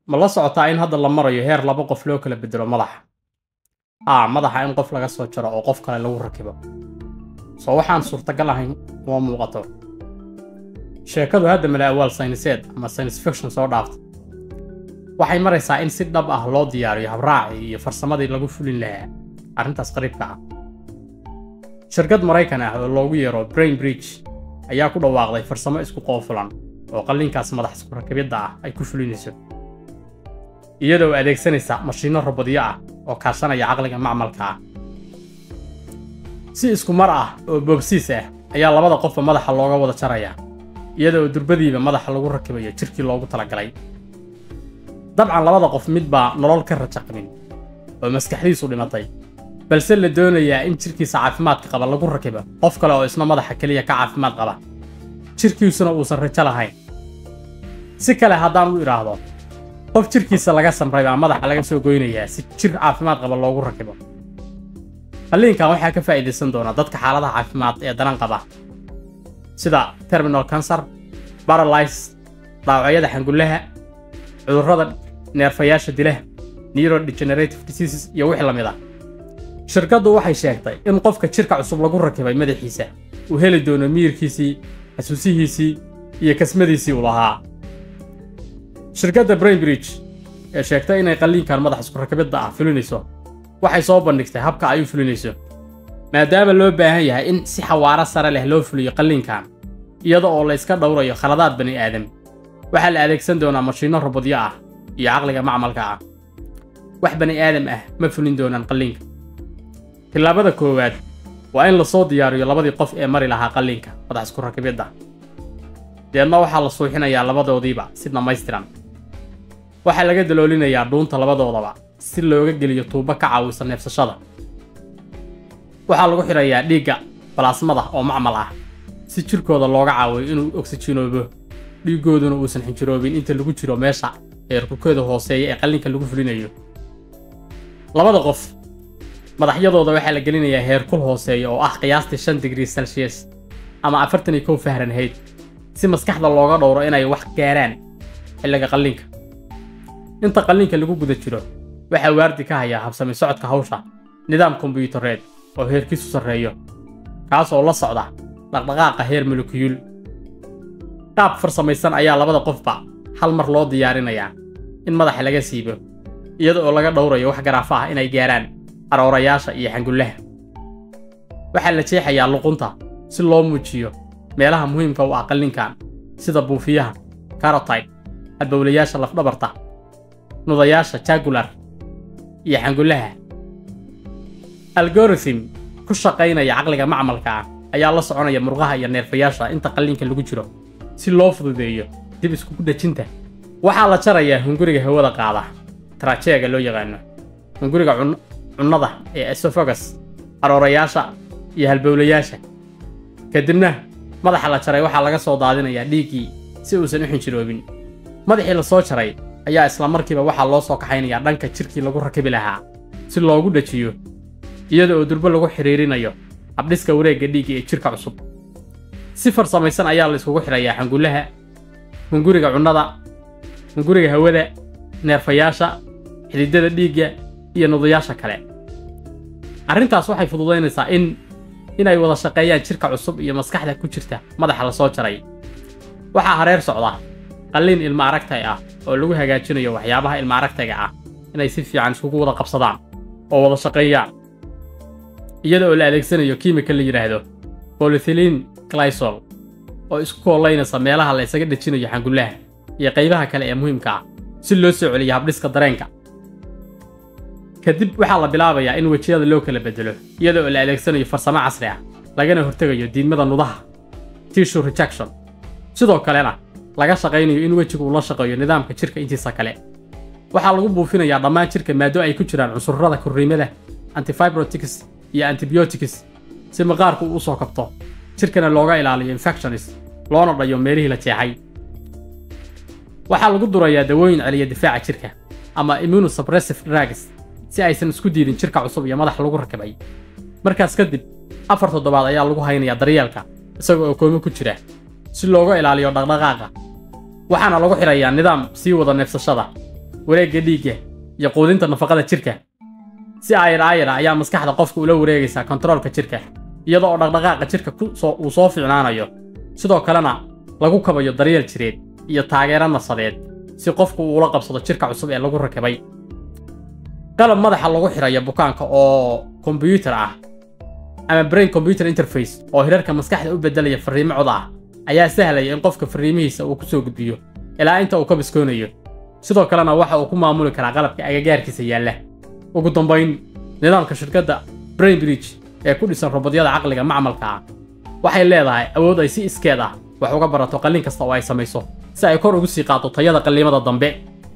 ma la socotaa in hadda la marayo heer laba qof loo kala bedelo madaxa haa madaxa in qof laga soo jaro oo qof kale lagu rakibo soo waxaan suurtagal ahayn kuma muuqato sheekadu hadda mala awaal sayniseed ama science fiction soo dhaafta waxay maraysaa in si dhab ah loo diyaariyo habraacii iyo farsamadii lagu fulin lahaa arrintaas qariibka ah shirkad maraykan ah oo loogu yeero brain bridge ayaa ku dhawaaqday farsamo isku qoofulan oo qalliinkaas madax isku rakibidda ah ay ku fulinayso iyadoo adeegsanaysa mashiinno robodyo ah oo kaashanaya caqliga macmalka ah si isku mar ah oo boobsiis ah ayaa labada qofba madaxa looga wada jaraya iyada oo durbadiiba madaxa lagu rakibayo jirkii loogu talagalay dabcan labada qof mid baa nolol ka rajaqmin oo maskaxdiisu dhimatay balse la doonayaa in jirkiisa caafimaadka qaba lagu rakibo qof kale oo isna madaxa keliya ka caafimaad qaba jirkiisuna uusan rajo lahayn si kale haddaan u idhaahdo qof jirkiisa laga samray baa madaxa laga soo goynayaa si jir caafimaad qaba loogu rakibo qalliinkan waxaa ka faa'iidaysan doona dadka xaaladaha caafimaad ee daran qaba sida terminal cancer baralys dhaawacyada xangullaha cudurrada neerfayaasha dila neurodegenerative diseases iyo wixii la mid ah shirkaddu waxay sheegtay in qofka jirka cusub lagu rakibay madaxiisa uu heli doono miyirkiisii xasuusihiisii iyo kasmadiisii uu lahaa shirkadda brainbridge ee sheegtay inay qalliinkan madax isku rakibidda ah fulinayso waxay soo bandhigtay habka ay u fulinayso maadaama loo baahan yahay in si xawaaro sare leh loo fuliyo qalliinkan iyada oo la iska dhowrayo khaladaad bani aadam waxaa la adeegsan doonaa mashiinno robodyo ah iyo caqliga macmalka ah wax bani aadam ah ma fulin doonaan qalliinka tillaabada koowaad waa in lasoo diyaariyo labadii qof ee mari lahaa qalliinka madax isku rakibidda deedna waxaa la suuxinayaa labadoodiiba si dhammaystiran waxaa laga daloolinayaa dhuunta labadoodaba si looga geliyo tuubo ka caawisa neefsashada waxaa lagu xidhayaa dhiigga balaasmada oo macmal ah si jirkooda looga caawiyo inuu oksijinoobo dhiiggooduna uusan xinjiroobin inta lagu jiro meesha heerkulkooda hooseeya ee qalliinka lagu fulinayo labada qof madaxyadooda waxaa la gelinayaa heerkul hooseeya oo ah qiyaastii shan digrii celsius ama afartan iyo kow fahrenheit si maskaxda looga dhowro inay wax gaaraan xilliga qalliinka inta qalliinka lagu guda jiro waxaa waardi ka hayaa habsami socodka hawsha nidaam kombiyuutareed oo heerkiisu sarreeyo kaas oo la socda dhaqdhaqaaqa heer molekiyuul qaab farsamaysan ayaa labada qofba hal mar loo diyaarinayaa in madaxa laga siibo iyada oo laga dhowrayo wax garaafo ah inay gaaraan aroorayaasha iyo xangullaha waxaa la jeexayaa luqunta si loo muujiyo meelaha muhiimka u ah qallinkan sida buufiyaha karotide halbowlayaasha lafdhabarta nudayaasha jagular iyo xangullaha algorithm ku shaqaynaya caqliga macmalka ah ayaa la soconaya murqaha iyo neerfayaasha inta qalliinka lagu jiro si loo fududeeyo dib iskugu dhejinta waxaa la jarayaa hunguriga hawada qaada trajeega loo yaqaano hunguriga cunnada ee esophagus aroorayaasha iyo halbowlayaasha kadibna madaxa la jaray waxaa laga soo daadinayaa dhiiggii si uusan u xinjiroobin madaxii la soo jaray ayaa isla markiiba waxaa loo soo kaxaynayaa dhanka jirkii lagu rakibi lahaa si loogu dhajiyo iyada oo durbo lagu xidhiirinayo habdhiska wareegga dhiigga ee jirka cusub si farsamaysan ayaa la iskugu xidhayaa xangullaha hunguriga cunnada hunguriga hawada neerfayaasha xididada dhiigga iyo nudayaasha kale arrintaas waxay fududaynaysaa in inay wada shaqeeyaan jirka cusub iyo maskaxda ku jirta madaxa la soo jaray waxaa hareer socda qalliin ilma aragtay ah oo lagu hagaajinayo waxyaabaha ilma aragtayga ah inay si fiican iskugu wada qabsadaan oo wada shaqeeyaan iyada oo la adeegsanayo kiimika la yidhaahdo bolithilin glysol oo isku koolaynaysa meelaha la isaga dhejinayo xangullaha iyo qaybaha kale ee muhiimka ah si loo soo celiyo habdhiska dareenka kadib waxaa la bilaabayaa in wejiyada loo kala bedelo iyada oo la adeegsanayo farsamo casri ah lagana hortegayo diidmada nudaha tissue rejection sidoo kalena laga shaqaynayo in wejigu uu la shaqeeyo nidaamka jirka intiisa kale waxaa lagu buufinayaa dhammaan jirka maado ay ku jiraan cunsurrada korriimada antifibrotics iyo antibiotics si maqaarku uu u soo kabto jirkana looga ilaaliyo infectionis loona dhayo meelihii la jeexay waxaa lagu durayaa dawooyin celiya difaaca jirka ama immunosuppressive drugs si aysan isku diidin jirka cusub iyo madax lagu rakibay markaas kadib afar toddobaad ayaa lagu haynayaa daryeelka isaga oo koomo ku jira si looga ilaaliyo dhaqdhaqaaqa waxaana lagu xidhayaa nidaam sii wada neefsashada wareegga dhiigga iyo quudinta nafaqada jirka si aayar aayara ayaa maskaxda qofka ula wareegaysaa kontaroolka jirka iyada oo dhaqdhaqaaqa jirka uu soo fiicnaanayo sidoo kalena lagu kabayo daryeel jireed iyo taageero nasadeed si qofku uu ula qabsado jirka cusub ee lagu rakibay qalab madaxa lagu xidhayo bukaanka oo kombiyuutar ah ama brain computer interface oo hirarka maskaxda u beddelaya farriimo cod ah ayaa sahlaya in qofka farriimihiisa uu ku soo gudbiyo ilaa inta uu ka biskoonayo sidoo kalena waxa uu ku maamuli karaa qalabka agagaarkiisa yaalla ugu dambayn nidaamka shirkadda brainbridge ee ku dhisan robodyada caqliga macmalka ah waxay leedahay awood ay si iskeed ah wax uga barato qallin kasta oo ay samayso si ay kor ugu sii qaado tayada qalliimada dambe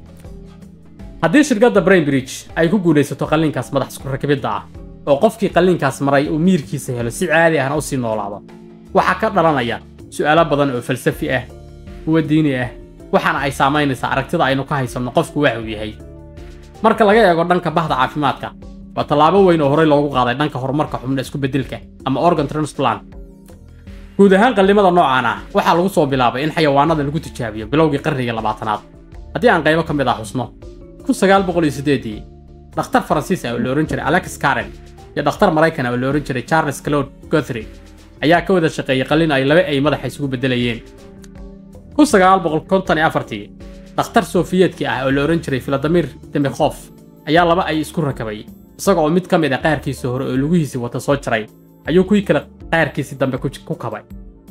haddii shirkadda brainbridge ay ku guulaysato qalliinkaas madax isku rakibidda ah oo qofkii qalliinkaas maray uu miirkiisa helo si caadi ahna u sii noolaado waxaa ka dhalanaya su'aalo badan oo falsafi ah kuwa diini ah waxaana ay saamaynaysaa aragtida aynu ka haysanno qofku waxa uu yahay marka laga eego dhanka bahda caafimaadka waa tallaabo weyn oo horey loogu qaaday dhanka horumarka xubno isku beddelka ama organ transplant guud ahaan qallimada noocaan ah waxaa lagu soo bilaabay in xayawaanada lagu tijaabiyo bilowgii qarnigii labaatanaad haddii aan qaybo ka mid ah xusno kun sagaal boqol iyo siddeedii dhakhtar faransiis ah oo la ohan jiray alex karen iyo dhakhtar maraykan ah oo la ohan jiray charles claude gothry ayaa ka wada shaqeeyey qallin ay laba ay madaxa isugu beddelayeen kun sagaal boqol konton iyo afartii dhakhtar sofiyeedkii ah oo la ohan jiray filadimir demikhof ayaa laba ay isku rakabay isaga oo mid ka mid a qaarkiisii hore oo lugihiisii wata soo jaray ayuu kuwii kale qaarkiisii dambe ku kabay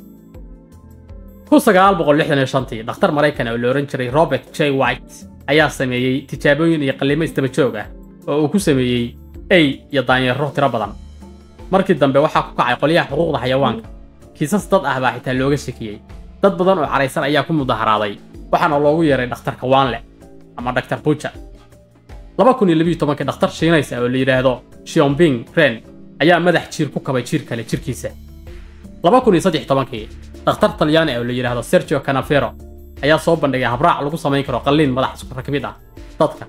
kun sagaal boqol lixdan iyo shantii dhakhtar maraykan oo la ohan jiray robert j white ayaa sameeyey tijaabooyin iyo qallimo isdaba joog ah oo uu ku sameeyey ey iyo daanyeero tiro badan markii dambe waxaa ku kacay qolyaha xuquuqda xayawaanka kiisas dad ah baa xitaa looga shakiyey dad badan oo caraysan ayaa ku mudaharaaday waxaana loogu yeeray dhakhtarka waanle ama dhaktar buja laba kun iyo labiyo tobankii dhakhtar shiinays ah oo la yidhaahdo shiombing ren ayaa madax jiir ku kabay jiir kale jirkiisa laba kun iyo saddex tobankii dhakhtar talyaani ah oo la yidhaahdo sergio canafero ayaa soo bandhigay habraac lagu samayn karo qalliin madax isku rakibid ah dadka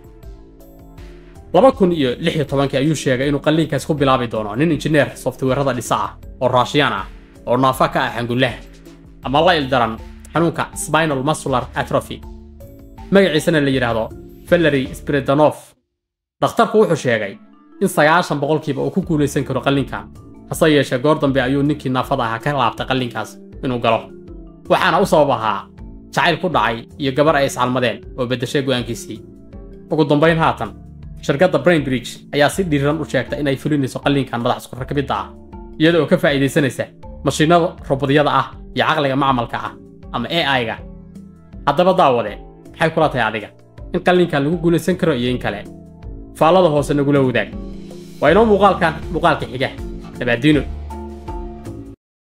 laba kun iyo lix iyo tobankii ayuu sheegay inuu qalliinkaas ku bilaabi doono nin injineer softweerada dhisa ah oo raashiyaan ah oo naafa ka ah xangullaha ama la ildaran xanuunka spinal muscular atrophy magaciisana la yidhaahdo valery spiridanof dhakhtarku wuxuu sheegay in sagaashan boqolkiiba uu ku guulaysan karo qalliinkan hase yeeshee goor dambe ayuu ninkii naafada ahaa ka laabtay qalliinkaas inuu galo waxaana u sabab ahaa jacayl ku dhacay iyo gabar ay iscalmadeen oo beddeshay go'aankiisii ugu dambayn haatan shirkadda brainbridge ayaa si dhiiran u sheegta inay fulinayso qalliinkan madax isku rakibidda ah iyada oo ka faa'iidaysanaysa mashiinada robodyada ah iyo caqliga macmalka ah ama ai-ga haddaba daawade maxay kula tahay adiga in qalliinkan lagu guulaysan karo iyo in kale faallada hoose nagula wadaag waa inoo muuqaalkan muuqaalka xiga dabaadiino